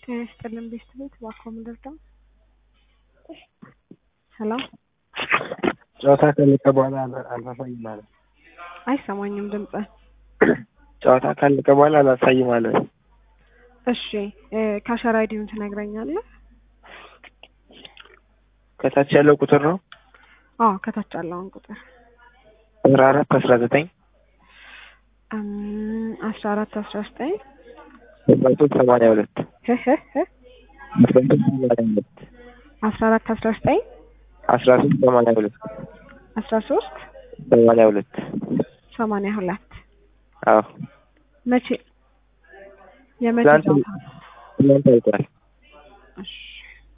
ጤና ይስጥልን ቤተሰቦች እባክዎ ምን ልርዳው? ሰላም ጨዋታ ካለቀ በኋላ አላሳይም አለ። አይሰማኝም ድምፅህ። ጨዋታ ካለቀ በኋላ አላሳይም አለ። እሺ ካሸር አይዲውን ትነግረኛለህ? ከታች ያለው ቁጥር ነው አዎ ከታች ያለውን ቁጥር አስራ አራት አስራ ዘጠኝ አስራ አራት አስራ ዘጠኝ አስራ ሶስት ሰማንያ ሁለት አስራ ሶስት ሰማንያ ሁለት አስራ አራት አስራ ዘጠኝ አስራ ሶስት ሰማንያ ሁለት አስራ ሶስት ሰማንያ ሁለት ሰማንያ ሁለት አዎ መቼ የመቼ ትናንት ጨዋታ? ትናንት አይቷል። እሺ